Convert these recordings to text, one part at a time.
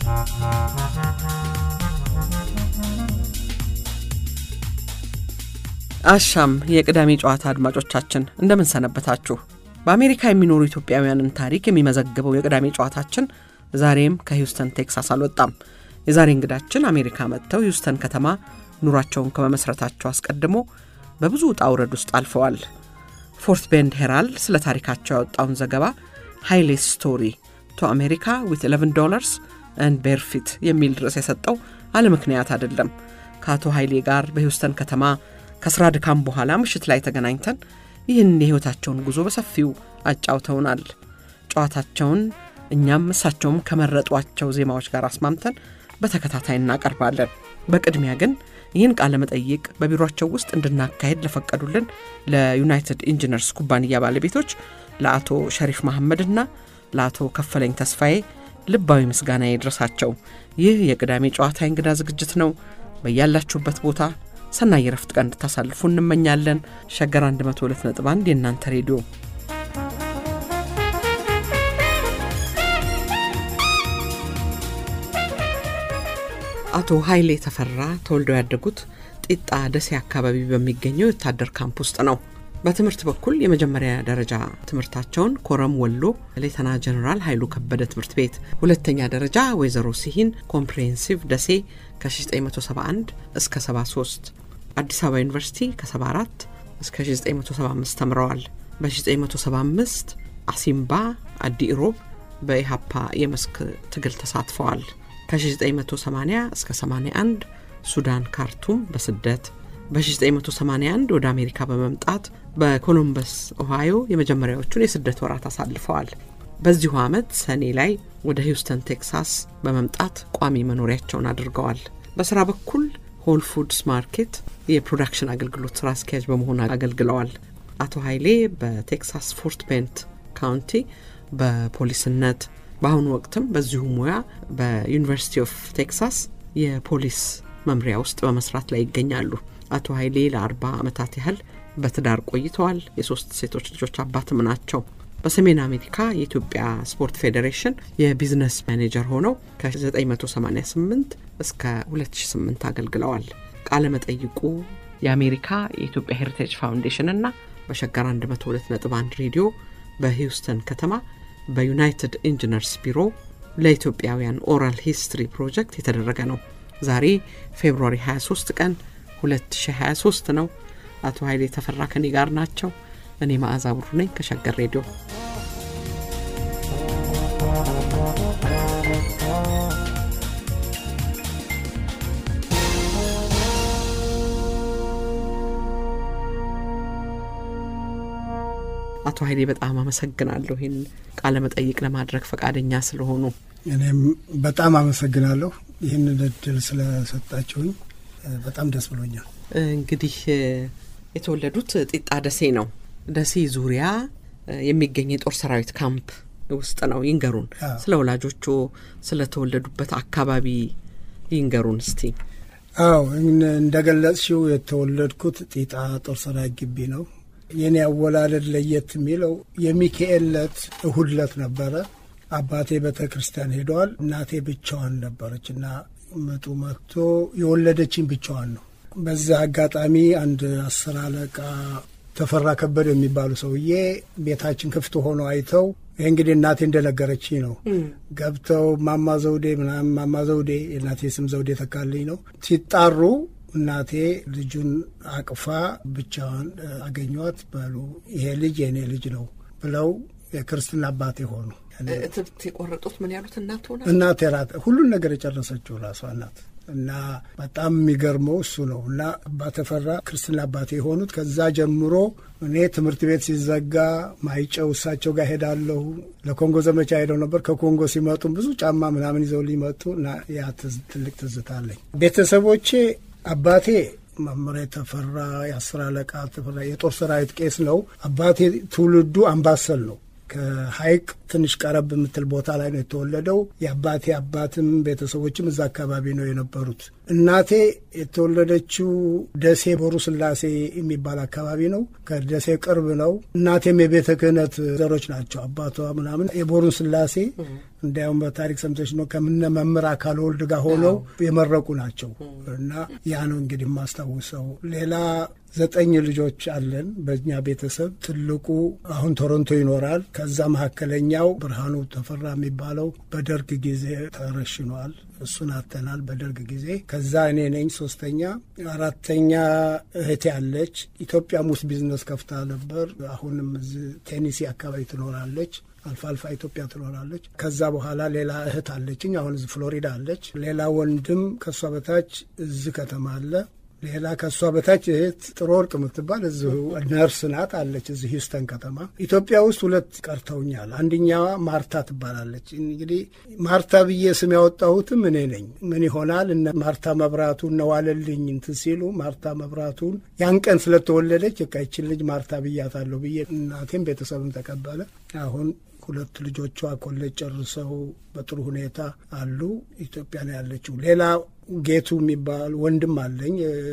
አሻም የቅዳሜ ጨዋታ አድማጮቻችን እንደምን ሰነበታችሁ? በአሜሪካ የሚኖሩ ኢትዮጵያውያንን ታሪክ የሚመዘግበው የቅዳሜ ጨዋታችን ዛሬም ከሂውስተን ቴክሳስ አልወጣም። የዛሬ እንግዳችን አሜሪካ መጥተው ሂውስተን ከተማ ኑሯቸውን ከመመስረታቸው አስቀድሞ በብዙ ውጣ ውረድ ውስጥ አልፈዋል። ፎርት ቤንድ ሄራልድ ስለ ታሪካቸው ያወጣውን ዘገባ ሃይሌ ስቶሪ ቱ አሜሪካ ዊት 11 ዶላርስ ኤንድ ቤርፊት የሚል ርዕስ የሰጠው አለ ምክንያት አይደለም። ከአቶ ኃይሌ ጋር በሂውስተን ከተማ ከስራ ድካም በኋላ ምሽት ላይ ተገናኝተን ይህን የሕይወታቸውን ጉዞ በሰፊው አጫውተውናል። ጨዋታቸውን እኛም እሳቸውም ከመረጧቸው ዜማዎች ጋር አስማምተን በተከታታይ እናቀርባለን። በቅድሚያ ግን ይህን ቃለ መጠይቅ በቢሮቸው ውስጥ እንድናካሄድ ለፈቀዱልን ለዩናይትድ ኢንጂነርስ ኩባንያ ባለቤቶች ለአቶ ሸሪፍ መሐመድና ለአቶ ከፈለኝ ተስፋዬ ልባዊ ምስጋና ይድረሳቸው። ይህ የቅዳሜ ጨዋታ እንግዳ ዝግጅት ነው። በያላችሁበት ቦታ ሰናይ የረፍት ቀን እንድታሳልፉ እንመኛለን። ሸገር 102.1 የእናንተ ሬዲዮ አቶ ኃይሌ ተፈራ ተወልደው ያደጉት ጢጣ ደሴ አካባቢ በሚገኘው የወታደር ካምፕ ውስጥ ነው። በትምህርት በኩል የመጀመሪያ ደረጃ ትምህርታቸውን ኮረም ወሎ ሌተና ጀኔራል ኃይሉ ከበደ ትምህርት ቤት፣ ሁለተኛ ደረጃ ወይዘሮ ሲሂን ኮምፕሬሄንሲቭ ደሴ ከ1971 እስከ 73 አዲስ አበባ ዩኒቨርሲቲ ከ74 እስከ 1975 ተምረዋል። በ1975 አሲምባ አዲ ኢሮብ በኢሃፓ የመስክ ትግል ተሳትፈዋል። ከ1980 እስከ 81 ሱዳን ካርቱም በስደት በ1981 ወደ አሜሪካ በመምጣት በኮሎምበስ ኦሃዮ የመጀመሪያዎቹን የስደት ወራት አሳልፈዋል። በዚሁ ዓመት ሰኔ ላይ ወደ ሂውስተን ቴክሳስ በመምጣት ቋሚ መኖሪያቸውን አድርገዋል። በስራ በኩል ሆል ፉድስ ማርኬት የፕሮዳክሽን አገልግሎት ስራ አስኪያጅ በመሆን አገልግለዋል። አቶ ኃይሌ በቴክሳስ ፎርት ቤንት ካውንቲ በፖሊስነት በአሁኑ ወቅትም በዚሁ ሙያ በዩኒቨርሲቲ ኦፍ ቴክሳስ የፖሊስ መምሪያ ውስጥ በመስራት ላይ ይገኛሉ። አቶ ኃይሌ ለአርባ ዓመታት ያህል በትዳር ቆይተዋል። የሶስት ሴቶች ልጆች አባትም ናቸው። በሰሜን አሜሪካ የኢትዮጵያ ስፖርት ፌዴሬሽን የቢዝነስ ማኔጀር ሆነው ከ1988 እስከ 2008 አገልግለዋል። ቃለ መጠይቁ የአሜሪካ የኢትዮጵያ ሄሪቴጅ ፋውንዴሽን እና በሸገር 102.1 ሬዲዮ በሂውስተን ከተማ በዩናይትድ ኢንጂነርስ ቢሮ ለኢትዮጵያውያን ኦራል ሂስትሪ ፕሮጀክት የተደረገ ነው። ዛሬ ፌብሩዋሪ 23 ቀን 2023 ነው። አቶ ኃይሌ ተፈራ ከኔ ጋር ናቸው። እኔ መዓዛ ብሩ ነኝ ከሸገር ሬዲዮ። አቶ ኃይሌ በጣም አመሰግናለሁ ይህን ቃለ መጠይቅ ለማድረግ ፈቃደኛ ስለሆኑ። እኔም በጣም አመሰግናለሁ ይህን እድል ስለሰጣችሁኝ በጣም ደስ ብሎኛል። እንግዲህ የተወለዱት ጢጣ ደሴ ነው። ደሴ ዙሪያ የሚገኝ የጦር ሰራዊት ካምፕ ውስጥ ነው። ይንገሩን ስለ ወላጆቹ ስለተወለዱበት አካባቢ ይንገሩን እስቲ። አዎ እንደገለጽሽው የተወለድኩት ጢጣ ጦር ሰራዊት ግቢ ነው። የኔ አወላለድ ለየት የሚለው የሚካኤል ዕለት እሁድ ዕለት ነበረ። አባቴ ቤተ ክርስቲያን ሄደዋል። እናቴ ብቻዋን ነበረች እና ምጡ መጥቶ የወለደችኝ ብቻዋን ነው። በዛ አጋጣሚ አንድ አስር አለቃ ተፈራ ከበደ የሚባሉ ሰውዬ ቤታችን ክፍት ሆኖ አይተው ይህ እንግዲህ እናቴ እንደነገረችኝ ነው። ገብተው ማማ ዘውዴ ምናምን ማማ ዘውዴ የእናቴ ስም ዘውዴ ተካልኝ ነው ሲጣሩ እናቴ ልጁን አቅፋ ብቻዋን አገኟት። በሉ ይሄ ልጅ የእኔ ልጅ ነው ብለው የክርስትና አባቴ ሆኑ። እትብት የቆረጡት ምን ያሉት እናት ሆነ እናቴ ራት ሁሉን ነገር የጨረሰችው ራሷ እናት እና በጣም የሚገርመው እሱ ነው። እና አባ ተፈራ ክርስትና አባቴ የሆኑት ከዛ ጀምሮ እኔ ትምህርት ቤት ሲዘጋ ማይጨው እሳቸው ጋር ሄዳለሁ። ለኮንጎ ዘመቻ ሄደው ነበር። ከኮንጎ ሲመጡም ብዙ ጫማ ምናምን ይዘው ሊመጡ እና ያ ትልቅ ትዝታ አለኝ። ቤተሰቦቼ አባቴ መምሬ ተፈራ የአስር አለቃ ተፈራ የጦር ሰራዊት ቄስ ነው። አባቴ ትውልዱ አምባሰል ነው። ከሀይቅ ትንሽ ቀረብ የምትል ቦታ ላይ ነው የተወለደው። የአባቴ አባትም ቤተሰቦችም እዛ አካባቢ ነው የነበሩት። እናቴ የተወለደችው ደሴ ቦሩ ስላሴ የሚባል አካባቢ ነው። ከደሴ ቅርብ ነው። እናቴም የቤተ ክህነት ዘሮች ናቸው። አባቷ ምናምን የቦሩን ስላሴ እንዲያውም በታሪክ ሰምተሽ ነው ከምነ መምህር አካል ወልድ ጋር ሆነው የመረቁ ናቸው እና ያ ነው እንግዲህ የማስታውሰው። ሌላ ዘጠኝ ልጆች አለን በእኛ ቤተሰብ። ትልቁ አሁን ቶሮንቶ ይኖራል። ከዛ መካከለኛው ብርሃኑ ተፈራ የሚባለው በደርግ ጊዜ ተረሽኗል። እሱን አተናል በደርግ ጊዜ። ከዛ እኔ ነኝ ሶስተኛ። አራተኛ እህቴ አለች። ኢትዮጵያም ውስጥ ቢዝነስ ከፍታ ነበር። አሁንም እዚህ ቴኒሲ አካባቢ ትኖራለች። አልፋ አልፋ ኢትዮጵያ ትኖራለች። ከዛ በኋላ ሌላ እህት አለችኝ። አሁን እዚህ ፍሎሪዳ አለች። ሌላ ወንድም ከእሷ በታች እዚህ ከተማ አለ። ሌላ ከእሷ በታች እህት ጥሩ ወርቅ የምትባል እዚሁ ነርስ ናት አለች እዚህ ሂውስተን ከተማ። ኢትዮጵያ ውስጥ ሁለት ቀርተውኛል። አንደኛዋ ማርታ ትባላለች። እንግዲህ ማርታ ብዬ ስም ያወጣሁትም እኔ ነኝ። ምን ይሆናል እነ ማርታ መብራቱ እነ ዋለልኝ እንትን ሲሉ ማርታ መብራቱን ያን ቀን ስለተወለደች በቃ ይችን ልጅ ማርታ ብያታለሁ ብዬ እናቴም ቤተሰብም ተቀበለ። አሁን ሁለት ልጆቿ ኮሌጅ ጨርሰው በጥሩ ሁኔታ አሉ። ኢትዮጵያ ነው ያለችው። ሌላ ጌቱ የሚባል ወንድም አለኝ።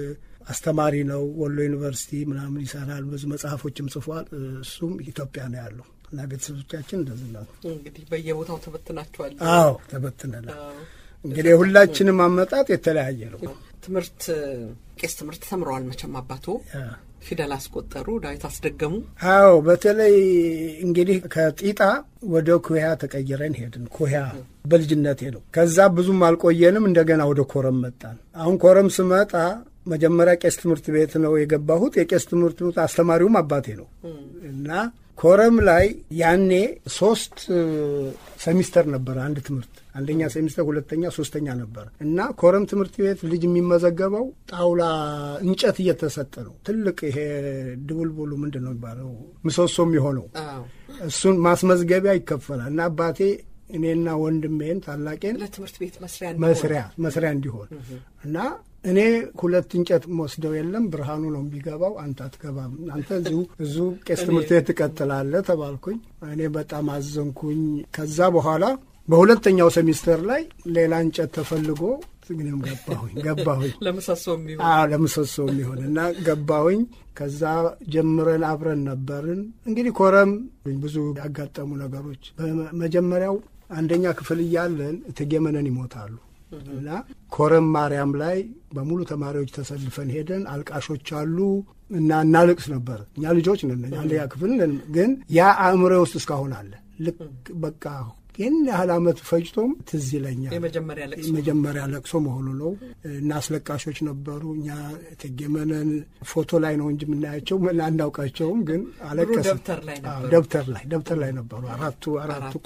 አስተማሪ ነው። ወሎ ዩኒቨርሲቲ ምናምን ይሰራል። ብዙ መጽሐፎችም ጽፏል። እሱም ኢትዮጵያ ነው ያለው እና ቤተሰቦቻችን እንደዚህ ነው። እንግዲህ በየቦታው ተበትናችኋል። አዎ ተበትነናል። እንግዲህ የሁላችንም አመጣጥ የተለያየ ነው። ትምህርት ቄስ ትምህርት ተምረዋል መቼም አባቶ ፊደል አስቆጠሩ፣ ዳዊት አስደገሙ። አዎ በተለይ እንግዲህ ከጢጣ ወደ ኩያ ተቀይረን ሄድን። ኩያ በልጅነቴ ነው። ከዛ ብዙም አልቆየንም። እንደገና ወደ ኮረም መጣን። አሁን ኮረም ስመጣ መጀመሪያ ቄስ ትምህርት ቤት ነው የገባሁት። የቄስ ትምህርት ቤት አስተማሪውም አባቴ ነው እና ኮረም ላይ ያኔ ሶስት ሰሚስተር ነበረ አንድ ትምህርት አንደኛ ሴሚስተር፣ ሁለተኛ፣ ሶስተኛ ነበር እና ኮረም ትምህርት ቤት ልጅ የሚመዘገበው ጣውላ እንጨት እየተሰጠ ነው። ትልቅ ይሄ ድቡልቡሉ ምንድን ነው የሚባለው ምሰሶ የሚሆነው እሱን ማስመዝገቢያ ይከፈላል እና አባቴ እኔና ወንድሜን ታላቄን ለትምህርት ቤት መስሪያ መስሪያ መስሪያ እንዲሆን እና እኔ ሁለት እንጨት ወስደው የለም ብርሃኑ ነው የሚገባው፣ አንተ አትገባም፣ አንተ እዚሁ እዙ ቄስ ትምህርት ቤት ትቀጥላለህ ተባልኩኝ። እኔ በጣም አዘንኩኝ። ከዛ በኋላ በሁለተኛው ሴሚስተር ላይ ሌላ እንጨት ተፈልጎ ግንም ገባሁኝ ገባሁኝ ለምሰሶ የሚሆን ለምሰሶ የሚሆን እና ገባሁኝ። ከዛ ጀምረን አብረን ነበርን። እንግዲህ ኮረም ብዙ ያጋጠሙ ነገሮች በመጀመሪያው አንደኛ ክፍል እያለን እቴጌ መነን ይሞታሉ እና ኮረም ማርያም ላይ በሙሉ ተማሪዎች ተሰልፈን ሄደን አልቃሾች አሉ እና እናልቅስ ነበር። እኛ ልጆች ነን፣ አንደኛ ክፍል ግን ያ አእምሮ ውስጥ እስካሁን አለ። ልክ በቃ ይህን ያህል ዓመት ፈጅቶም ትዝ ይለኛል። የመጀመሪያ ለቅሶ መሆኑ ነው እና አስለቃሾች ነበሩ። እኛ እቴጌ መነን ፎቶ ላይ ነው እንጂ የምናያቸው አናውቃቸውም፣ ግን አለቀስ ደብተር ላይ ደብተር ላይ ነበሩ አራቱ አራቱ።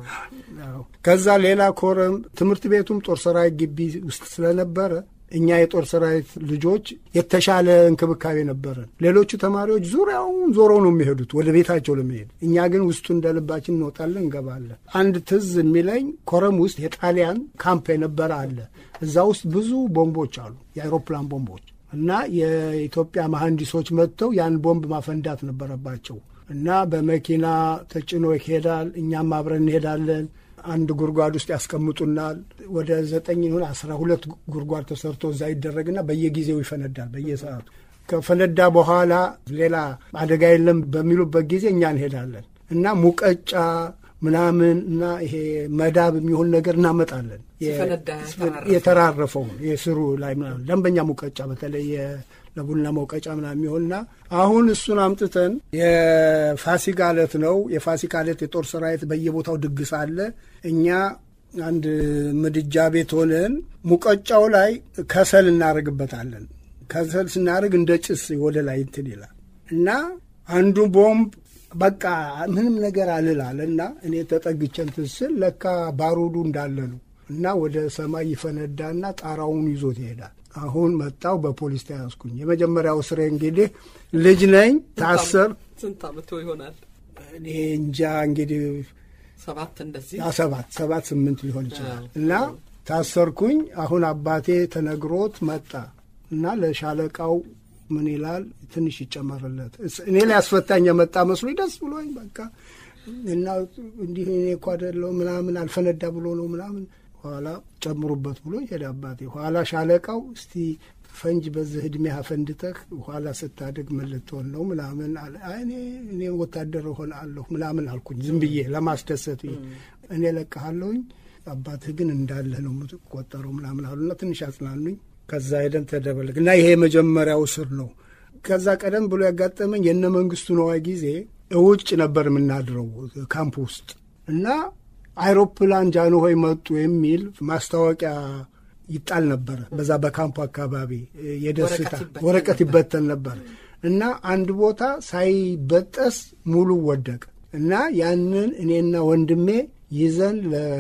ከዛ ሌላ ኮረም ትምህርት ቤቱም ጦር ሰራዊት ግቢ ውስጥ ስለነበረ እኛ የጦር ሰራዊት ልጆች የተሻለ እንክብካቤ ነበረን። ሌሎቹ ተማሪዎች ዙሪያውን ዞሮ ነው የሚሄዱት ወደ ቤታቸው ለመሄድ፣ እኛ ግን ውስጡ እንደ ልባችን እንወጣለን እንገባለን። አንድ ትዝ የሚለኝ ኮረም ውስጥ የጣሊያን ካምፕ የነበረ አለ። እዛ ውስጥ ብዙ ቦምቦች አሉ፣ የአይሮፕላን ቦምቦች እና የኢትዮጵያ መሐንዲሶች መጥተው ያን ቦምብ ማፈንዳት ነበረባቸው እና በመኪና ተጭኖ ይሄዳል። እኛም አብረን እንሄዳለን። አንድ ጉድጓድ ውስጥ ያስቀምጡናል። ወደ ዘጠኝ ይሁን አስራ ሁለት ጉድጓድ ተሰርቶ እዛ ይደረግና በየጊዜው ይፈነዳል በየሰዓቱ። ከፈነዳ በኋላ ሌላ አደጋ የለም በሚሉበት ጊዜ እኛ እንሄዳለን እና ሙቀጫ ምናምን እና ይሄ መዳብ የሚሆን ነገር እናመጣለን። የተራረፈውን የስሩ ላይ ምናምን ደንበኛ ሙቀጫ በተለይ ለቡና መውቀጫ ምናምን የሚሆንና አሁን እሱን አምጥተን የፋሲካ ዕለት ነው። የፋሲካ ዕለት የጦር ሰራዊት በየቦታው ድግስ አለ። እኛ አንድ ምድጃ ቤት ሆነን ሙቀጫው ላይ ከሰል እናደርግበታለን። ከሰል ስናደርግ እንደ ጭስ ወደ ላይ እንትን ይላል እና አንዱ ቦምብ በቃ ምንም ነገር አልላል እና እኔ ተጠግቼ እንትን ስል ለካ ባሩዱ እንዳለ ነው እና ወደ ሰማይ ይፈነዳና ጣራውን ይዞት ይሄዳል። አሁን መጣው በፖሊስ ተያዝኩኝ። የመጀመሪያው ስሬ እንግዲህ ልጅ ነኝ ታሰር ስንት አመቶ ይሆናል? እኔ እንጃ እንግዲህ ሰባት እንደዚህ ሰባት ሰባት ስምንት ሊሆን ይችላል እና ታሰርኩኝ። አሁን አባቴ ተነግሮት መጣ እና ለሻለቃው ምን ይላል ትንሽ ይጨመርለት እኔ ላይ አስፈታኝ የመጣ መስሎኝ ደስ ብሎኝ በቃ እና እንዲህ እኔ እኮ አይደለሁ ምናምን አልፈነዳ ብሎ ነው ምናምን ኋላ ጨምሩበት ብሎ ሄደ አባቴ። ኋላ ሻለቃው እስቲ ፈንጅ በዚህ እድሜ አፈንድተህ ኋላ ስታደግ ምን ልትሆን ነው ምናምን አለ። እኔ እኔ ወታደር እሆናለሁ ምናምን አልኩኝ ዝም ብዬ ለማስደሰት ብዬ እኔ ለቀሃለሁኝ አባትህ ግን እንዳለህ ነው የምትቆጠረው ምናምን አሉና ትንሽ አጽናኑኝ። ከዛ ሄደን ተደበለቅ እና ይሄ የመጀመሪያው ስር ነው። ከዛ ቀደም ብሎ ያጋጠመኝ የነ መንግስቱ ነዋይ ጊዜ ውጭ ነበር የምናድረው ካምፕ ውስጥ እና አይሮፕላን ጃንሆይ መጡ የሚል ማስታወቂያ ይጣል ነበረ። በዛ በካምፑ አካባቢ የደስታ ወረቀት ይበተን ነበር እና አንድ ቦታ ሳይበጠስ ሙሉ ወደቀ እና ያንን እኔና ወንድሜ ይዘን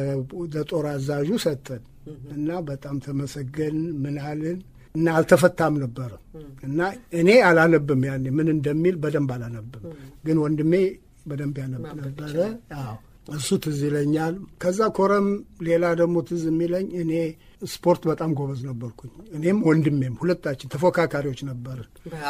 ለጦር አዛዡ ሰጠን እና በጣም ተመሰገን ምናልን እና አልተፈታም ነበረ እና እኔ አላነብም ያኔ ምን እንደሚል በደንብ አላነብም፣ ግን ወንድሜ በደንብ ያነብ ነበረ። አዎ እሱ ትዝ ይለኛል። ከዛ ኮረም ሌላ ደግሞ ትዝ የሚለኝ እኔ ስፖርት በጣም ጎበዝ ነበርኩኝ። እኔም ወንድሜም ሁለታችን ተፎካካሪዎች ነበርን።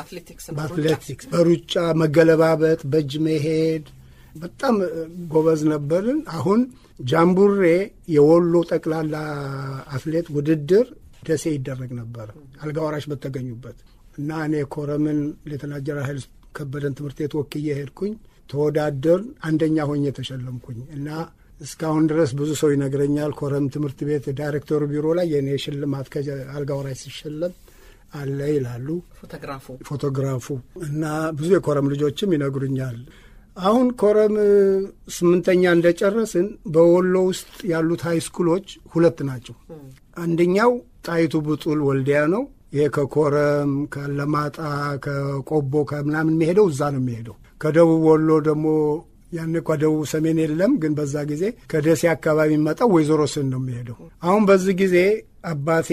በአትሌቲክስ፣ በሩጫ መገለባበጥ፣ በእጅ መሄድ በጣም ጎበዝ ነበርን። አሁን ጃምቡሬ የወሎ ጠቅላላ አትሌት ውድድር ደሴ ይደረግ ነበረ አልጋ ወራሽ በተገኙበት እና እኔ ኮረምን ሌተና ጀነራል ኃይለ ከበደን ትምህርት ቤት ወክዬ ሄድኩኝ። ተወዳደር አንደኛ ሆኜ ተሸለምኩኝ እና እስካሁን ድረስ ብዙ ሰው ይነግረኛል። ኮረም ትምህርት ቤት ዳይሬክተሩ ቢሮ ላይ የእኔ ሽልማት ከአልጋ ወራሽ ሲሸለም አለ ይላሉ ፎቶግራፉ ፎቶግራፉ እና ብዙ የኮረም ልጆችም ይነግሩኛል። አሁን ኮረም ስምንተኛ እንደጨረስን በወሎ ውስጥ ያሉት ሀይ ስኩሎች ሁለት ናቸው። አንደኛው ጣይቱ ብጡል ወልዲያ ነው። ይሄ ከኮረም ከለማጣ ከቆቦ ከምናምን የሚሄደው እዛ ነው የሚሄደው። ከደቡብ ወሎ ደግሞ ያን እኳ ደቡብ ሰሜን የለም፣ ግን በዛ ጊዜ ከደሴ አካባቢ የሚመጣው ወይዘሮ ስን ነው የሚሄደው። አሁን በዚህ ጊዜ አባቴ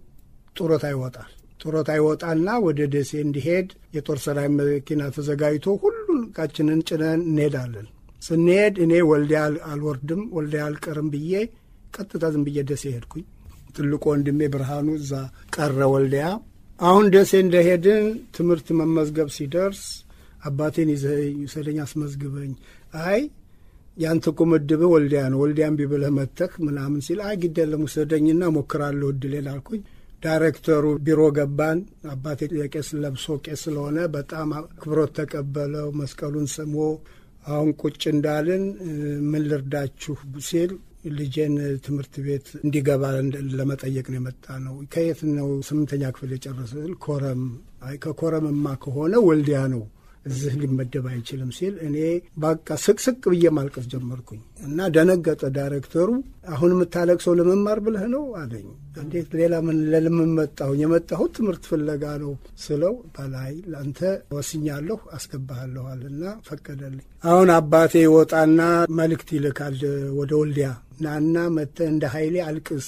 ጡረታ ይወጣል። ጡረታ ይወጣና ወደ ደሴ እንዲሄድ የጦር ሰራዊት መኪና ተዘጋጅቶ ሁሉን እቃችንን ጭነን እንሄዳለን። ስንሄድ እኔ ወልዲያ አልወርድም ወልዲያ አልቀርም ብዬ ቀጥታ ዝም ብዬ ደሴ ሄድኩኝ። ትልቁ ወንድሜ ብርሃኑ እዛ ቀረ ወልዲያ። አሁን ደሴ እንደሄድን ትምህርት መመዝገብ ሲደርስ አባቴን ይውሰደኝ አስመዝግበኝ። አይ ያንተ እኮ ምድብህ ወልዲያ ነው፣ ወልዲያ እምቢ ብለህ መተህ ምናምን ሲል አይ ግድ የለም ውሰደኝና ሞክራለሁ እድሌን አልኩኝ። ዳይሬክተሩ ቢሮ ገባን። አባቴ የቄስ ለብሶ ቄስ ስለሆነ በጣም አክብሮት ተቀበለው። መስቀሉን ስሞ አሁን ቁጭ እንዳልን ምን ልርዳችሁ ሲል ልጄን ትምህርት ቤት እንዲገባ ለመጠየቅ ነው የመጣ ነው። ከየት ነው ስምንተኛ ክፍል የጨረስል? ኮረም። አይ ከኮረምማ ከሆነ ወልዲያ ነው እዚህ ሊመደብ አይችልም ሲል እኔ በቃ ስቅስቅ ብዬ ማልቀስ ጀመርኩኝ እና ደነገጠ ዳይሬክተሩ። አሁን የምታለቅሰው ለመማር ብለህ ነው አለኝ። እንዴት ሌላ ምን ለልምን መጣሁኝ? የመጣሁት ትምህርት ፍለጋ ነው ስለው በላይ ለአንተ ወስኛለሁ አስገባሃለኋል እና ፈቀደልኝ። አሁን አባቴ ይወጣና መልእክት ይልካል ወደ ወልዲያ ናና መጥተህ እንደ ኃይሌ አልቅስ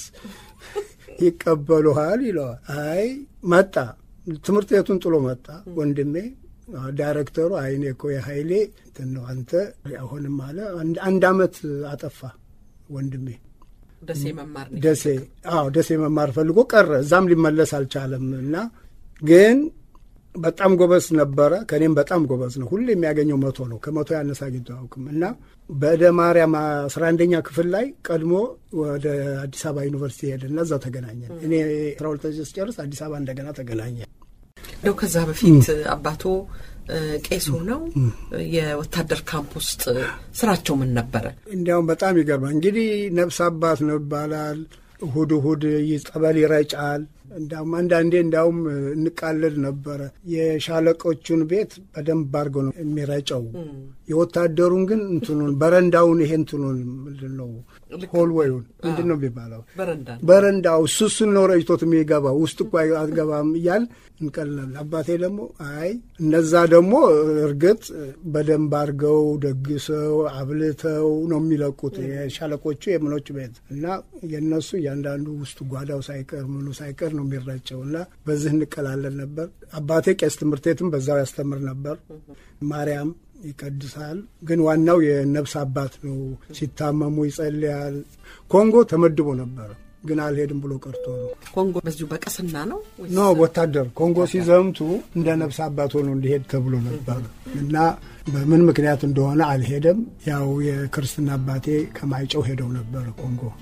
ይቀበሉሃል ይለዋል። አይ መጣ ትምህርት ቤቱን ጥሎ መጣ ወንድሜ ዳይሬክተሩ አይኔ እኮ የሀይሌ እንትን ነው አንተ አሁንም አለ አንድ አመት አጠፋ ወንድሜ ደሴ መማር ደሴ አዎ ደሴ መማር ፈልጎ ቀረ እዛም ሊመለስ አልቻለም እና ግን በጣም ጎበዝ ነበረ ከእኔም በጣም ጎበዝ ነው ሁሌ የሚያገኘው መቶ ነው ከመቶ ያነሳ አግኝቶ አያውቅም እና በእደ ማርያም አስራ አንደኛ ክፍል ላይ ቀድሞ ወደ አዲስ አበባ ዩኒቨርሲቲ ሄደና እዛ ተገናኘን እኔ አስራ ሁለተኛ ስጨርስ አዲስ አበባ እንደገና ተገናኘን እንደው ከዛ በፊት አባቶ ቄስ ሆነው የወታደር ካምፕ ውስጥ ስራቸው ምን ነበረ? እንዲያውም በጣም ይገርማል። እንግዲህ ነፍስ አባት ነው ይባላል። እሁድ እሁድ ጸበል ይረጫል። እንዳውም አንዳንዴ እንዳውም እንቃለድ ነበረ። የሻለቆቹን ቤት በደንብ አድርጎ ነው የሚረጨው። የወታደሩን ግን እንትኑን በረንዳውን ይሄ እንትኑን ምንድን ነው ሆልዌዩን ምንድን ነው የሚባለው በረንዳው እሱ እሱን ነው ረጭቶት የሚገባው ውስጥ እኮ አትገባም እያል እንቀልናል። አባቴ ደግሞ አይ እነዛ ደግሞ እርግጥ በደንብ አድርገው ደግሰው አብልተው ነው የሚለቁት የሻለቆቹ የምኖች ቤት እና የእነሱ እያንዳንዱ ውስጥ ጓዳው ሳይቀር ምኑ ሳይቀር ነው የሚረጨው እና በዚህ እንቀላለን ነበር። አባቴ ቄስ ትምህርት ቤትም በዛው ያስተምር ነበር። ማርያም ይቀድሳል። ግን ዋናው የነፍስ አባት ነው። ሲታመሙ ይጸልያል። ኮንጎ ተመድቦ ነበረ ግን አልሄድም ብሎ ቀርቶ ነው። ኮንጎ በዚሁ በቅስና ነው ኖ ወታደር ኮንጎ ሲዘምቱ እንደ ነፍስ አባት ሆኖ እንዲሄድ ተብሎ ነበር እና በምን ምክንያት እንደሆነ አልሄደም። ያው የክርስትና አባቴ ከማይጨው ሄደው ነበረ ኮንጎ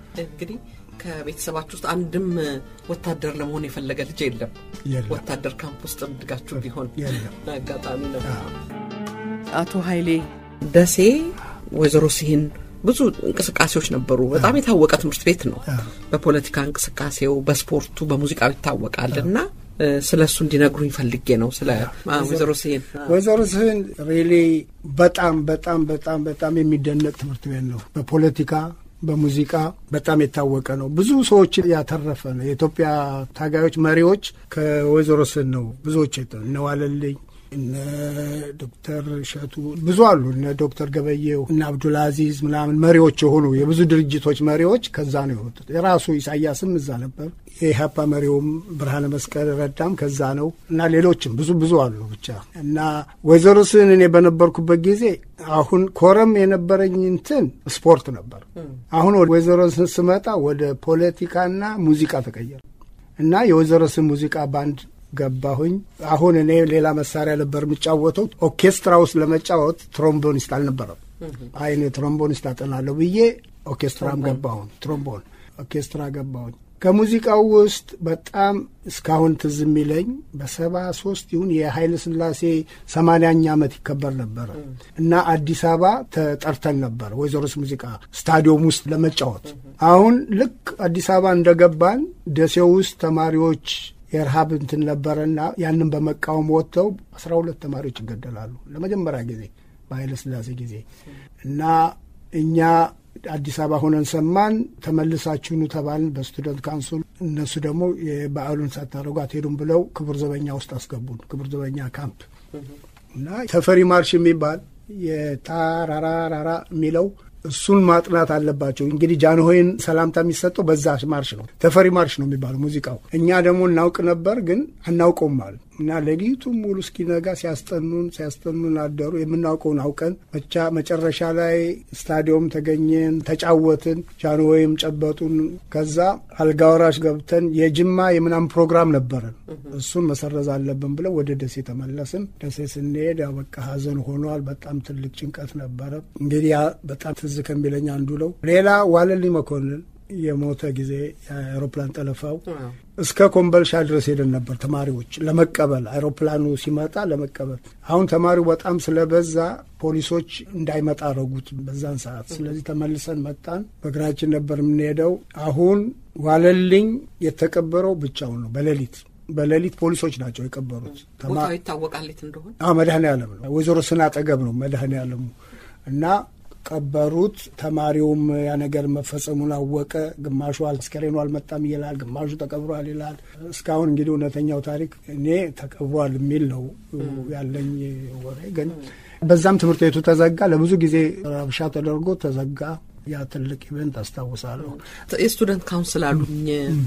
እንግዲህ ከቤተሰባችሁ ውስጥ አንድም ወታደር ለመሆን የፈለገ ልጅ የለም። የለም። ወታደር ካምፕ ውስጥ እድጋችሁ ቢሆን የለም። አጋጣሚ ነው። አዎ። አቶ ኃይሌ ደሴ ወይዘሮ ሲሂን ብዙ እንቅስቃሴዎች ነበሩ። በጣም የታወቀ ትምህርት ቤት ነው። አዎ። በፖለቲካ እንቅስቃሴው፣ በስፖርቱ፣ በሙዚቃው ይታወቃል እና ስለ እሱ እንዲነግሩኝ ፈልጌ ነው። ስለ አ፣ ወይዘሮ ሲሂን ወይዘሮ ስህን ሪሊ በጣም በጣም በጣም በጣም የሚደነቅ ትምህርት ቤት ነው። በፖለቲካ በሙዚቃ በጣም የታወቀ ነው። ብዙ ሰዎችን ያተረፈ ነው። የኢትዮጵያ ታጋዮች መሪዎች ከወይዘሮ ስህን ነው ብዙዎች የተ- እነ ዋለልኝ እነ ዶክተር እሸቱ ብዙ አሉ። እነ ዶክተር ገበየው እነ አብዱልአዚዝ ምናምን መሪዎች የሆኑ የብዙ ድርጅቶች መሪዎች ከዛ ነው የወጡት። የራሱ ኢሳያስም እዛ ነበር። የኢህአፓ መሪውም ብርሃነ መስቀል ረዳም ከዛ ነው እና ሌሎችም ብዙ ብዙ አሉ ብቻ እና ወይዘሮ ስህን እኔ በነበርኩበት ጊዜ አሁን ኮረም የነበረኝ እንትን ስፖርት ነበር። አሁን ወደ ወይዘሮ ስህን ስመጣ ወደ ፖለቲካና ሙዚቃ ተቀየረ እና የወይዘሮ ስህን ሙዚቃ ባንድ ገባሁኝ። አሁን እኔ ሌላ መሳሪያ ነበር የምጫወተው። ኦርኬስትራ ውስጥ ለመጫወት ትሮምቦኒስት አልነበረም። አይ እኔ ትሮምቦኒስት አጠናለሁ ብዬ ኦርኬስትራም ገባሁኝ። ትሮምቦን ኦርኬስትራ ገባሁኝ። ከሙዚቃው ውስጥ በጣም እስካሁን ትዝ የሚለኝ በሰባ ሶስት ይሁን የኃይለ ሥላሴ ሰማንያኛ ዓመት ይከበር ነበረ እና አዲስ አበባ ተጠርተን ነበር ወይዘሮስ ሙዚቃ ስታዲየም ውስጥ ለመጫወት። አሁን ልክ አዲስ አበባ እንደገባን ደሴው ውስጥ ተማሪዎች የረሃብ እንትን ነበረና ያንን በመቃወም ወጥተው አስራ ሁለት ተማሪዎች ይገደላሉ ለመጀመሪያ ጊዜ በኃይለ ሥላሴ ጊዜ እና እኛ አዲስ አበባ ሆነን ሰማን። ተመልሳችሁኑ ተባልን በስቱደንት ካውንስል። እነሱ ደግሞ የበዓሉን ሳታደርጉ አትሄዱም ብለው ክቡር ዘበኛ ውስጥ አስገቡን። ክቡር ዘበኛ ካምፕ እና ተፈሪ ማርሽ የሚባል የታራራራራ የሚለው እሱን ማጥናት አለባቸው። እንግዲህ ጃንሆይን ሰላምታ የሚሰጠው በዛ ማርሽ ነው። ተፈሪ ማርሽ ነው የሚባለው ሙዚቃው። እኛ ደግሞ እናውቅ ነበር፣ ግን አናውቀውም አሉ እና ሌሊቱን ሙሉ እስኪነጋ ሲያስጠኑን ሲያስጠኑን አደሩ። የምናውቀውን አውቀን ብቻ መጨረሻ ላይ ስታዲየም ተገኘን፣ ተጫወትን። ጃንሆይም ጨበጡን። ከዛ አልጋ ወራሽ ገብተን የጅማ የምናምን ፕሮግራም ነበረን። እሱን መሰረዝ አለብን ብለው ወደ ደሴ ተመለስን። ደሴ ስንሄድ ያው በቃ ሀዘን ሆኗል። በጣም ትልቅ ጭንቀት ነበረ። እንግዲህ ያ በጣም ትዝ ከሚለኝ አንዱ ነው። ሌላ ዋለልኝ መኮንን የሞተ ጊዜ የአይሮፕላን ጠለፋው እስከ ኮምበልሻ ድረስ ሄደን ነበር ተማሪዎች ለመቀበል አይሮፕላኑ ሲመጣ ለመቀበል። አሁን ተማሪው በጣም ስለበዛ ፖሊሶች እንዳይመጣ አረጉት በዛን ሰዓት። ስለዚህ ተመልሰን መጣን። በእግራችን ነበር የምንሄደው። አሁን ዋለልኝ የተቀበረው ብቻውን ነው በሌሊት በሌሊት ፖሊሶች ናቸው የቀበሩት። ቦታው ይታወቃል የት እንደሆነ። አዎ መድኃኔ ዓለም ነው። ወይዘሮ ስን አጠገብ ነው መድኃኔ ዓለሙ እና ቀበሩት። ተማሪውም ያ ነገር መፈጸሙን አወቀ። ግማሹ አስከሬኑ አልመጣም ይላል፣ ግማሹ ተቀብሯል ይላል። እስካሁን እንግዲህ እውነተኛው ታሪክ እኔ ተቀብሯል የሚል ነው ያለኝ ወሬ። ግን በዛም ትምህርት ቤቱ ተዘጋ። ለብዙ ጊዜ ረብሻ ተደርጎ ተዘጋ። ያ ትልቅ ኢቨንት አስታውሳለሁ። የስቱደንት ካውንስል አሉኝ።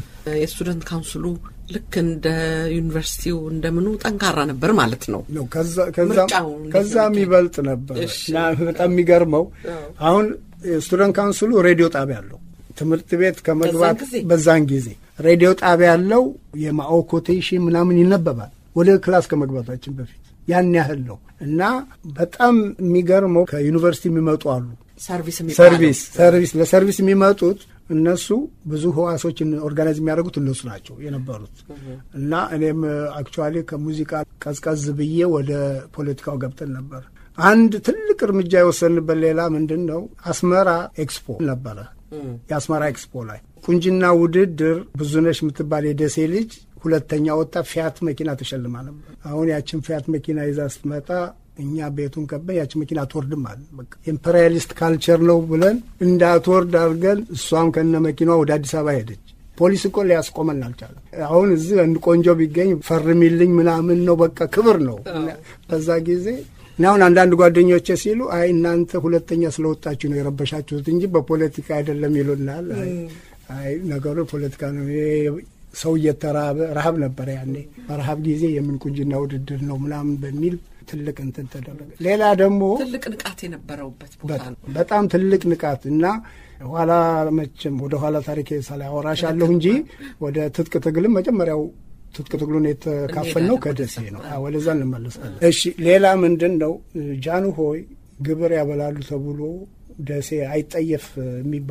የስቱደንት ካውንስሉ ልክ እንደ ዩኒቨርሲቲው እንደምኑ ጠንካራ ነበር ማለት ነው። ነው ከዛ- ከዛ- ምርጫው እንዴት ከዛ ነው የሚበልጥ ነበር እሺ። እና በጣም የሚገርመው አሁን ስቱደንት ካውንስሉ ሬዲዮ ጣቢያ አለው። ትምህርት ቤት ከመግባት በዛን ጊዜ? በዛን ጊዜ ሬዲዮ ጣቢያ ያለው የማኦ ኮቴሽን ምናምን ይነበባል ወደ ክላስ ከመግባታችን በፊት ያን ያህል ነው እና በጣም የሚገርመው ከዩኒቨርሲቲ የሚመጡ አሉ ሰርቪስ የሚባለው ሰርቪስ ሰርቪስ ለሰርቪስ የሚመጡት እነሱ ብዙ ህዋሶችን ኦርጋናይዝ የሚያደርጉት እነሱ ናቸው የነበሩት እና እኔም አክቹዋሊ ከሙዚቃ ቀዝቀዝ ብዬ ወደ ፖለቲካው ገብተን ነበር። አንድ ትልቅ እርምጃ የወሰንበት ሌላ ምንድን ነው፣ አስመራ ኤክስፖ ነበረ። የአስመራ ኤክስፖ ላይ ቁንጅና ውድድር ብዙነሽ የምትባል የደሴ ልጅ ሁለተኛ ወጣ። ፊያት መኪና ተሸልማ ነበር። አሁን ያችን ፊያት መኪና ይዛ ስትመጣ እኛ ቤቱን ከበን ያችን መኪና አትወርድም አለ። በቃ ኢምፔሪያሊስት ካልቸር ነው ብለን እንዳትወርድ አድርገን እሷም ከነ መኪናዋ ወደ አዲስ አበባ ሄደች። ፖሊስ እኮ ሊያስቆመን አልቻለም። አሁን እዚህ አንድ ቆንጆ ቢገኝ ፈርሚልኝ ምናምን ነው በቃ ክብር ነው። በዛ ጊዜ እና አሁን አንዳንድ ጓደኞቼ ሲሉ አይ እናንተ ሁለተኛ ስለወጣችሁ ነው የረበሻችሁት እንጂ በፖለቲካ አይደለም ይሉናል። አይ አይ ነገሩ ፖለቲካ ነው። ይሄ ሰው እየተራበ ረሀብ ነበረ ያኔ። በረሀብ ጊዜ የምን ቁንጅና ውድድር ነው ምናምን በሚል ትልቅ እንትን ተደረገ። ሌላ ደግሞ ትልቅ ንቃት የነበረውበት ቦታ ነው። በጣም ትልቅ ንቃት እና ኋላ መቼም ወደ ኋላ ታሪክ ሳላወራሽ አለሁ እንጂ ወደ ትጥቅ ትግልም መጀመሪያው ትጥቅ ትግሉን የተካፈልነው ከደሴ ነው። አዎ፣ ወደዛ እንመለሳለን። እሺ፣ ሌላ ምንድን ነው ጃንሆይ ግብር ያበላሉ ተብሎ ደሴ አይጠየፍ የሚባል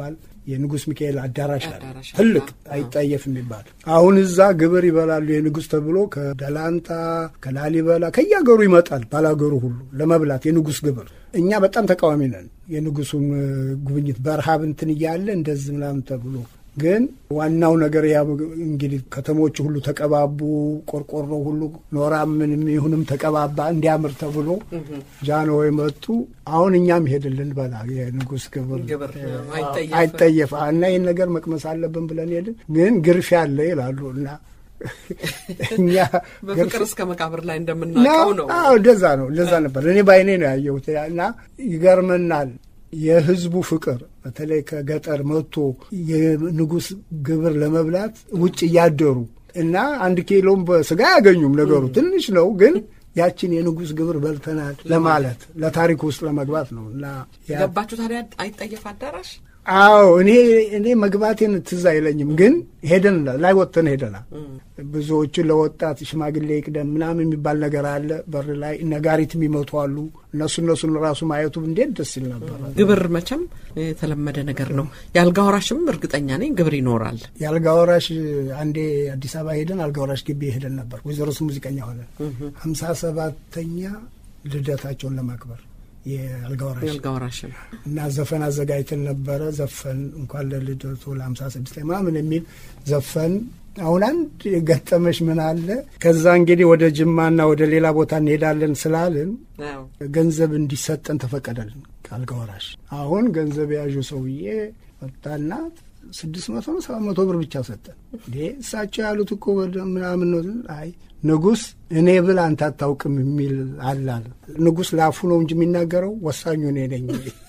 የንጉሥ ሚካኤል አዳራሽ አለ አዳራሽ አለ። ትልቅ አዎ። አይጠየፍ የሚባል አሁን እዛ ግብር ይበላሉ የንጉሥ ተብሎ ከደላንታ ከላሊበላ ከየሀገሩ ይመጣል ባላገሩ ሁሉ ለመብላት የንጉሥ ግብር እኛ በጣም ተቃዋሚ ነን የንጉሱም እ፣ ጉብኝት በረሃብ እንትን እያለ እንደዚህ ምናምን ተብሎ ግን ዋናው ነገር ያ እንግዲህ ከተሞቹ ሁሉ ተቀባቡ ቆርቆሮ ሁሉ ኖራ ምንም ይሁንም ተቀባባ እንዲያምር ተብሎ ጃንሆይ መጡ አሁን እኛም ሄድልን በላ የንጉሥ ግብር ግብር አይጠየፍ። አይጠየፍ እና ይህን ነገር መቅመስ አለብን ብለን ሄድን ግን ግርፊያ አለ ይላሉ እና እኛ በፍቅር እስከ መቃብር ላይ እንደምናውቀው ነው። አዎ እንደዛ ነው እንደዛ ነበር እኔ ባይኔ ነው ያየሁት እና ይገርመናል የህዝቡ ፍቅር በተለይ ከገጠር መጥቶ የንጉሥ ግብር ለመብላት ውጭ እያደሩ እና አንድ ኪሎም በስጋ አያገኙም ነገሩ ትንሽ ነው ግን ያችን የንጉሥ ግብር በልተናል ለማለት ለታሪክ ውስጥ ለመግባት ነው እና ያ ገባችሁ ታዲያ አይጠየፍ አዳራሽ አዎ እኔ እኔ መግባቴን ትዝ አይለኝም፣ ግን ሄደን ላይ ወጥተን ሄደናል። ብዙዎቹ ለወጣት ሽማግሌ ይቅደም ምናምን የሚባል ነገር አለ። በር ላይ ነጋሪት የሚመቱ አሉ። እነሱ እነሱን ራሱ ማየቱ እንዴት ደስ ይል ነበር። ግብር መቼም የተለመደ ነገር ነው። የአልጋ ወራሽም እርግጠኛ ነኝ ግብር ይኖራል። የአልጋ ወራሽ አንዴ አዲስ አበባ ሄደን አልጋ ወራሽ ግቢ ሄደን ነበር። ወይዘሮ ስ ሙዚቀኛ ሆነ ሀምሳ ሰባተኛ ልደታቸውን ለማክበር የአልጋ ወራሽ የአልጋ ወራሽም እና ዘፈን አዘጋጅተን ነበረ። ዘፈን እንኳን ለልደቱ ለሀምሳ ስድስት ምናምን የሚል ዘፈን። አሁን አንድ የገጠመሽ ምን አለ? ከዛ እንግዲህ ወደ ጅማና ወደ ሌላ ቦታ እንሄዳለን ስላልን አዎ። ገንዘብ እንዲሰጠን ተፈቀደልን ከአልጋ ወራሽ። አሁን ገንዘብ የያዡ ሰውዬ መጣና ስድስት መቶ ነው ሰባት መቶ ብር ብቻ ሰጠን። እንዴ እሳቸው ያሉት እኮ ወደ ምናምን ነው። አይ ንጉሥ እኔ ብል አንተ አታውቅም የሚል አላል። ንጉሥ ላፉ ነው እንጂ የሚናገረው ወሳኙ እኔ ነኝ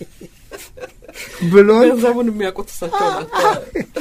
ብሎን ገንዘቡን የሚያውቁት እሳቸው ናቸው።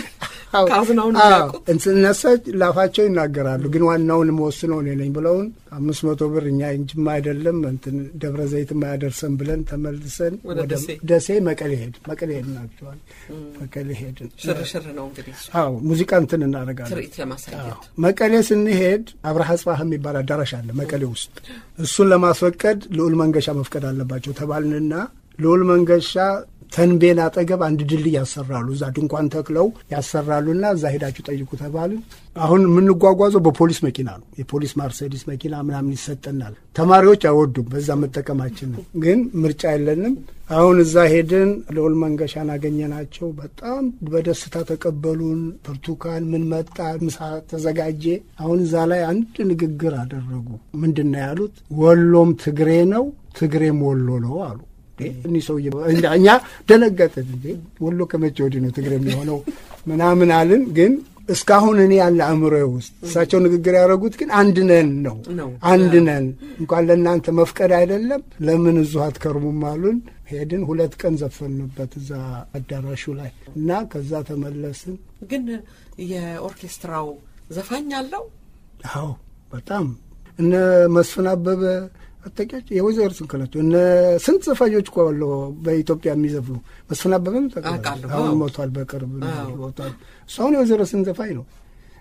ካዝናውን አዎ፣ የሚያውቁት እንትን እነሱ ላፋቸው ይናገራሉ፣ ግን ዋናውን የምወስነው እኔ ነኝ ብለውን አምስት መቶ ብር እኛ እንጅማ አይደለም እንትን ደብረ ዘይት ማያደርሰን ብለን ተመልሰን ወደ ወደ ደሴ። ደሴ መቀሌ ሄድን። መቀሌ ሄድን ናቸዋል መቀሌ ሄድን። ሽርሽር ነው እንግዲህ እሱ አዎ ሙዚቃ እንትን እናደርጋለን። ትርኢት ለማሳየት መቀሌ ስንሄድ አብርሃ ጽባህ የሚባል አዳራሽ አለ መቀሌ ውስጥ። እሱን ለማስፈቀድ ልዑል መንገሻ መፍቀድ አለባቸው ተባልንና ልዑል መንገሻ ተንቤን አጠገብ አንድ ድልድይ ያሰራሉ። እዛ ድንኳን ተክለው ያሰራሉና እዛ ሄዳችሁ ጠይቁ ተባልን። አሁን የምንጓጓዘው በፖሊስ መኪና ነው። የፖሊስ ማርሴዲስ መኪና ምናምን ይሰጠናል። ተማሪዎች አይወዱም በዛ መጠቀማችን ነው፣ ግን ምርጫ የለንም። አሁን እዛ ሄድን። ልዑል መንገሻን አገኘናቸው። በጣም በደስታ ተቀበሉን። ብርቱካን ምን መጣ፣ ምሳ ተዘጋጀ። አሁን እዛ ላይ አንድ ንግግር አደረጉ። ምንድን ነው ያሉት? ወሎም ትግሬ ነው፣ ትግሬም ወሎ ነው አሉ። እኒህ ሰውዬ እንዳ- እኛ ደነገጥን። እንዴ ወሎ ከመቼ ወዲህ ነው ትግሬ የሚሆነው ምናምን አልን። ግን እስካሁን እኔ ያለ አእምሮ ውስጥ እሳቸው ንግግር ያደረጉት ግን አንድ ነን ነው ነው። አንድ ነን እንኳን ለእናንተ መፍቀድ አይደለም ለምን እዙ አትከርሙም አሉን። ሄድን። ሁለት ቀን ዘፈንበት እዛ አዳራሹ ላይ እና ከዛ ተመለስን። ግን የኦርኬስትራው ዘፋኝ አለው አዎ በጣም እነ መስፍን አበበ አጠቂያቸው የወይዘሮ ስንክላቸው እነ ስንት ዘፋኞች እኮ አሉ በኢትዮጵያ የሚዘፍኑ መስፍን አበበም ተቀበለ። አውቃለሁ። አሁን አዎ። ሞቷል በቅርብ አዎ። ሞቷል። እሱ አሁን የወይዘሮ ስን ዘፋኝ ነው።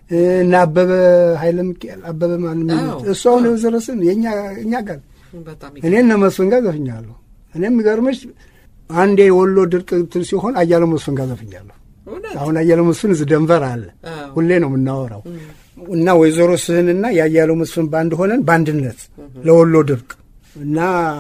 እነ አበበ ኃይለ ሚካኤል አበበ ማን የሚሉት አዎ። እሱ አሁን የወይዘሮ ስን የእኛ እኛ ጋር በጣም እኔ እነ መስፍን ጋር ዘፍኛለሁ። እኔ የሚገርምሽ አንዴ የወሎ ድርቅ እንትን ሲሆን አያለው መስፍን ጋር ዘፍኛለሁ። እውነት አሁን አያለው መስፍን እዚህ ደንቨር አለ። አዎ። ሁሌ ነው የምናወራው እና ወይዘሮ ስህንና የአያለው መስፍን ባንድ ሆነን በአንድነት ለወሎ ድርቅ እና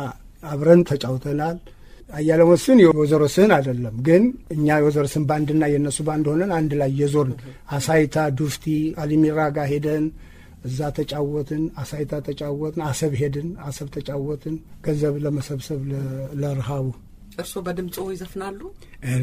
አብረን ተጫውተናል። አያለው መስፍን የወይዘሮ ስህን አይደለም፣ ግን እኛ የወይዘሮ ስህን ባንድና የእነሱ ባንድ ሆነን አንድ ላይ የዞርን አሳይታ፣ ዱፍቲ፣ አሊሚራ ጋር ሄደን እዛ ተጫወትን። አሳይታ ተጫወትን። አሰብ ሄድን። አሰብ ተጫወትን። ገንዘብ ለመሰብሰብ ለ- ለረሃቡ እርስዎ በድምፁ ይዘፍናሉ? እኔ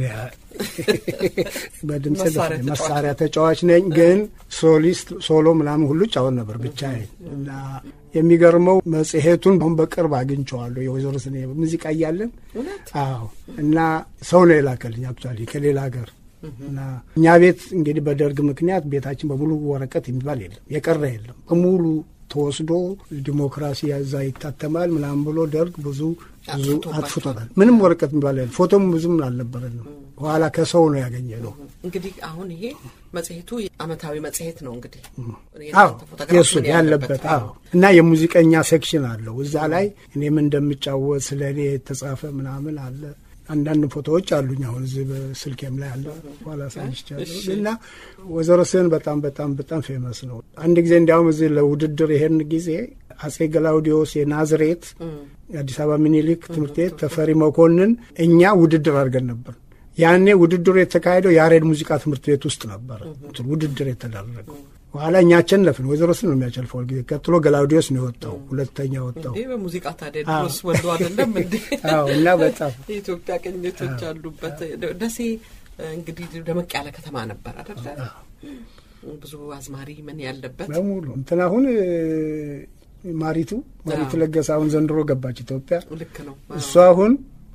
በድምፅ መሳሪያ ተጫዋች መሳሪያ ተጫዋች ነኝ፣ ግን ሶሊስት ሶሎ ምናምን ሁሉ ጫወት ነበር ብቻዬን። እና የሚገርመው መጽሔቱን አሁን በቅርብ አግኝቼዋለሁ የወይዘሮ ስኔ ሙዚቃ እያለን እውነት አዎ። እና ሰው ነው የላከልኝ አክቹዋሊ ከሌላ ሀገር እና እኛ ቤት እንግዲህ በደርግ ምክንያት ቤታችን በሙሉ ወረቀት የሚባል የለም፣ የቀረ የለም። በሙሉ ተወስዶ ዲሞክራሲ ያዛ ይታተማል ምናምን ብሎ ደርግ ብዙ ብዙ አጥፍቶባቸዋል። አጥፍቶታል። ምንም ወረቀት የሚባል የለም። ፎቶም ብዙም አልነበረንም። በኋላ ከሰው ነው ያገኘ ነው። እንግዲህ አሁን ይሄ መጽሔቱ አመታዊ መጽሔት ነው። እንግዲህ አዎ የእናንተ ፎቶግራፍ የእሱ ምን ያለበት አዎ። እና የሙዚቀኛ ሴክሽን አለው እዛ ላይ እኔም እንደምጫወት ስለ እኔ የተጻፈ ምናምን አለ። አንዳንድ ፎቶዎች አሉኝ አሁን እዚህ በስልኬም ላይ አለ ኋላ ሳይቻለሁ እና ወይዘሮ ስህን በጣም በጣም በጣም ፌመስ ነው። አንድ ጊዜ እንዲያውም እዚህ ለውድድር ይሄን ጊዜ አጼ ገላውዲዮስ የናዝሬት የአዲስ አበባ ሚኒሊክ ትምህርት ቤት ተፈሪ መኮንን እኛ ውድድር አድርገን ነበር። ያኔ ውድድሩ የተካሄደው የያሬድ ሙዚቃ ትምህርት ቤት ውስጥ ነበረ ውድድር የተደረገው። በኋላ እኛ አሸነፍን። ወይዘሮ ስህን ነው የሚያሸንፈው ጊዜ። ቀጥሎ ገላውዲዮስ ነው የወጣው፣ ሁለተኛ ወጣው። እንዴ በሙዚቃ ታዲያ ድሮስ ወዶ አይደለም እንዴ? አዎ እና በጣም የኢትዮጵያ ቅኝቶች አሉበት። ደሴ እንግዲህ ደመቅ ያለ ከተማ ነበር አደለ? ብዙ አዝማሪ ምን ያለበት በሙሉ እንትን አሁን ማሪቱ ማሪቱ ለገሰ አሁን ዘንድሮ ገባች ኢትዮጵያ። ልክ ነው። እሷ አሁን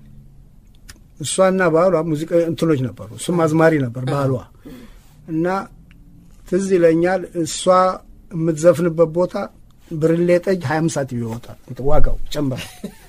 እሷና ባሏ ሙዚቃ እንትኖች ነበሩ። እሱም አዝማሪ ነበር ባሏ እና ትዝ ይለኛል እሷ የምትዘፍንበት ቦታ ብርሌ ጠጅ ሀያ አምስት ሳንቲም ይወጣል ዋጋው ጨምራል።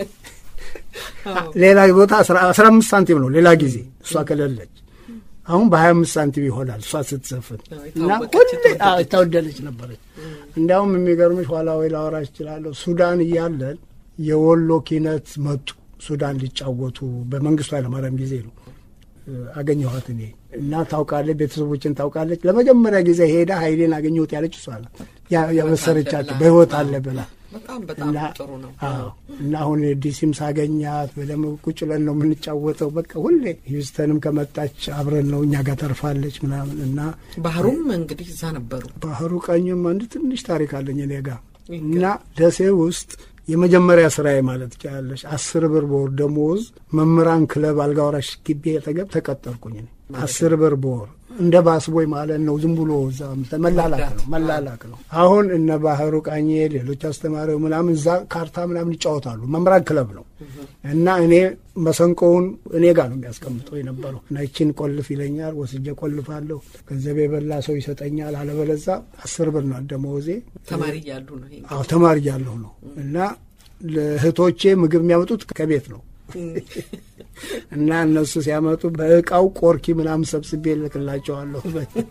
ሌላ ቦታ አስራ አምስት ሳንቲም ነው ሌላ ጊዜ እሷ ከሌለች። አሁን በሀያ አምስት ሳንቲም ይሆናል እሷ ስትዘፍን እና ሁሌ የተወደደች ነበረች። እንዲያውም የሚገርምሽ ኋላ ወይ ላወራሽ እችላለሁ። ሱዳን እያለን የወሎ ኪነት መጡ ሱዳን ሊጫወቱ በመንግስቱ ኃይለማርያም ጊዜ ነው አገኘኋት እኔ እና ታውቃለች፣ ቤተሰቦችን ታውቃለች። ለመጀመሪያ ጊዜ ሄዳ ኃይሌን አገኘሁት ያለች እሷ ናት ያበሰረቻቸው በህይወት አለ ብላ በጣም በጣም ጥሩ ነው። እና አሁን ዲሲም ሳገኛት በደንብ ቁጭ ብለን ነው የምንጫወተው። በቃ ሁሌ ሂውስተንም ከመጣች አብረን ነው እኛ ጋር ተርፋለች ምናምን እና ባህሩም እንግዲህ እዛ ነበሩ። ባህሩ ቀኝም አንድ ትንሽ ታሪክ አለኝ እኔ ጋ እና ደሴ ውስጥ የመጀመሪያ ስራዬ ማለት ትችላለች። አስር ብር በወር ደሞዝ መምህራን ክለብ አልጋ ወራሽ ግቢ አጠገብ ተቀጠርኩኝ። አስር ብር በወር እንደ ባስቦይ ማለት ነው። ዝም ብሎ እዛ መላላክ ነው መላላክ ነው። አሁን እነ ባህሩ ቃኜ ሌሎች አስተማሪው ምናምን እዛ ካርታ ምናምን ይጫወታሉ። መምህራን ክለብ ነው እና እኔ መሰንቆውን እኔ ጋር ነው የሚያስቀምጠው የነበረው እና ይችን ቆልፍ ይለኛል። ወስጄ ቆልፋለሁ። ገንዘብ የበላ ሰው ይሰጠኛል። አለበለዛ አስር ብር ነው ደመወዜ። ተማሪ እያሉ ነው። አዎ ተማሪ እያለሁ ነው እና ለእህቶቼ ምግብ የሚያመጡት ከቤት ነው እና እነሱ ሲያመጡ በእቃው ቆርኪ ምናምን ሰብስቤ እልክላቸዋለሁ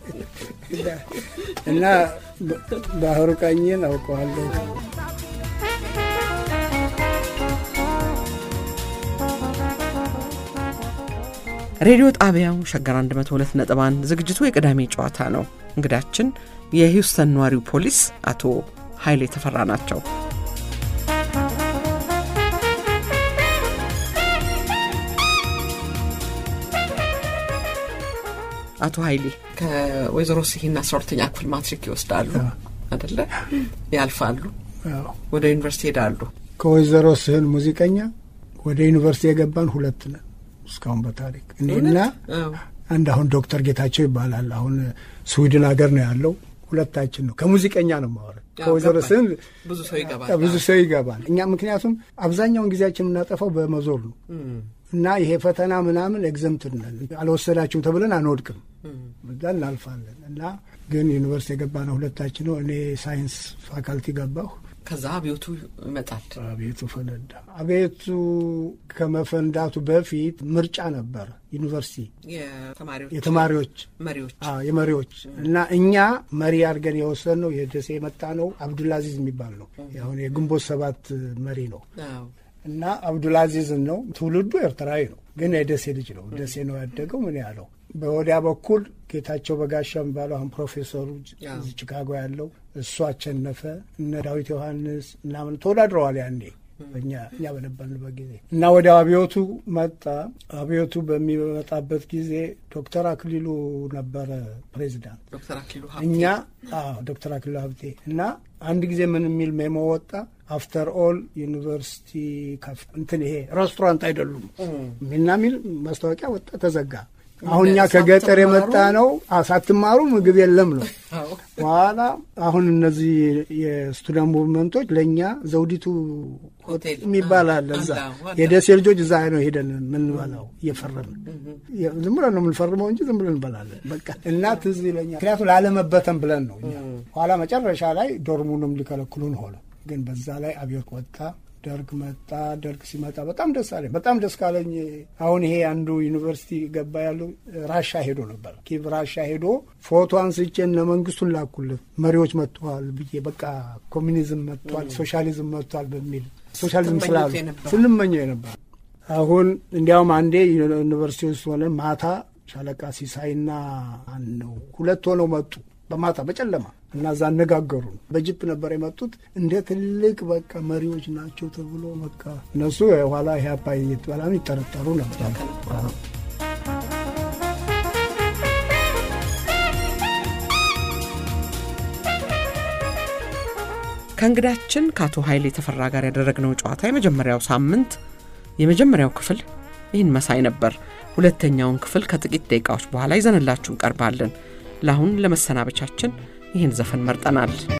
እና ባህሩ ቀኝን አውቀዋለሁ። ሬዲዮ ጣቢያው ሸገር 102 ነጥብ 1 ዝግጅቱ የቅዳሜ ጨዋታ ነው። እንግዳችን የሂውስተን ነዋሪው ፖሊስ አቶ ኃይሌ ተፈራ ናቸው። አቶ ኃይሌ ከወይዘሮ ስሂና አስራ ሁለተኛ ክፍል ማትሪክ ይወስዳሉ አደለ? ያልፋሉ፣ ወደ ዩኒቨርሲቲ ሄዳሉ። ከወይዘሮ ስህን ሙዚቀኛ ወደ ዩኒቨርሲቲ የገባን ሁለት ነን እስካሁን በታሪክ እኔና አንድ አሁን ዶክተር ጌታቸው ይባላል። አሁን ስዊድን ሀገር ነው ያለው። ሁለታችን ነው ከሙዚቀኛ ነው ማወራው። ከወይዘሮ ስህን ብዙ ሰው ይገባል፣ ብዙ ሰው ይገባል። እኛ ምክንያቱም አብዛኛውን ጊዜያችን የምናጠፋው በመዞር ነው እና ይሄ ፈተና ምናምን ኤግዘምትድ ነን አልወሰዳችሁም ተብለን አንወድቅም፣ እዛ እናልፋለን። እና ግን ዩኒቨርሲቲ የገባ ነው ሁለታችን ነው። እኔ ሳይንስ ፋካልቲ ገባሁ። ከዛ አብዮቱ ይመጣል። አቤቱ ፈነዳ። አቤቱ ከመፈንዳቱ በፊት ምርጫ ነበረ ዩኒቨርሲቲ የተማሪዎች መሪዎች የመሪዎች እና እኛ መሪ አድርገን የወሰንነው የደሴ የመጣ ነው አብዱልአዚዝ የሚባል ነው። አሁን የግንቦት ሰባት መሪ ነው እና አብዱልአዚዝን ነው ትውልዱ ኤርትራዊ ነው፣ ግን የደሴ ልጅ ነው። ደሴ ነው ያደገው። ምን ያለው በወዲያ በኩል ጌታቸው በጋሻ የሚባለው አሁን ፕሮፌሰሩ እዚህ ቺካጎ ያለው እሱ አሸነፈ። እነ ዳዊት ዮሐንስ ምናምን ተወዳድረዋል ያኔ እኛ እኛ በነበርንበት ጊዜ እና ወዲያው አብዮቱ መጣ። አብዮቱ በሚመጣበት ጊዜ ዶክተር አክሊሉ ነበረ ፕሬዚዳንት። ዶክተር አክሊሉ እኛ ዶክተር አክሊሉ ሀብቴ እና አንድ ጊዜ ምን የሚል ሜሞ ወጣ አፍተር ኦል ዩኒቨርሲቲ እንትን ይሄ ሬስቶራንት አይደሉም ሚና ሚል ማስታወቂያ ወጣ፣ ተዘጋ። አሁን እኛ ከገጠር የመጣ ነው ሳትማሩ ምግብ የለም ነው። በኋላ አሁን እነዚህ የስቱደንት ሙቭመንቶች ለእኛ ዘውዲቱ የሚባል አለ እዛ የደሴ ልጆች እዛ ነው ሄደን የምንበላው እየፈረምን ዝም ብለን ነው የምንፈርመው እንጂ ዝም ብለን እንበላለን። በቃ እና ትዝ ይለኛል። ምክንያቱም ላለመበተን ብለን ነው እኛ። ኋላ መጨረሻ ላይ ዶርሙንም ሊከለክሉን ሆነ። ግን በዛ ላይ አብዮት ወጣ። ደርግ መጣ። ደርግ ሲመጣ በጣም ደስ አለኝ። በጣም ደስ ካለኝ አሁን ይሄ አንዱ ዩኒቨርሲቲ ገባ ያለው ራሻ ሄዶ ነበር። ኪቭ ራሻ ሄዶ ፎቶ አንስቼ እነ መንግስቱን ላኩለት መሪዎች መጥተዋል ብዬ በቃ ኮሚኒዝም መጥቷል፣ ሶሻሊዝም መጥቷል በሚል ሶሻሊዝም ስላሉ ስንመኘው የነበር አሁን እንዲያውም አንዴ ዩኒቨርሲቲ ውስጥ ሆነን ማታ ሻለቃ ሲሳይና ነው ሁለት ሆነው መጡ በማታ በጨለማ እና እዛ አነጋገሩ። በጅፕ ነበር የመጡት። እንደ ትልቅ በቃ መሪዎች ናቸው ተብሎ በቃ እነሱ የኋላ ኢህአፓ በጣም ይጠረጠሩ ነበር። ከእንግዳችን ከአቶ ኃይሌ የተፈራ ጋር ያደረግነው ጨዋታ የመጀመሪያው ሳምንት የመጀመሪያው ክፍል ይህን መሳይ ነበር። ሁለተኛውን ክፍል ከጥቂት ደቂቃዎች በኋላ ይዘንላችሁ እንቀርባለን። ለአሁን ለመሰናበቻችን ይህን ዘፈን መርጠናል።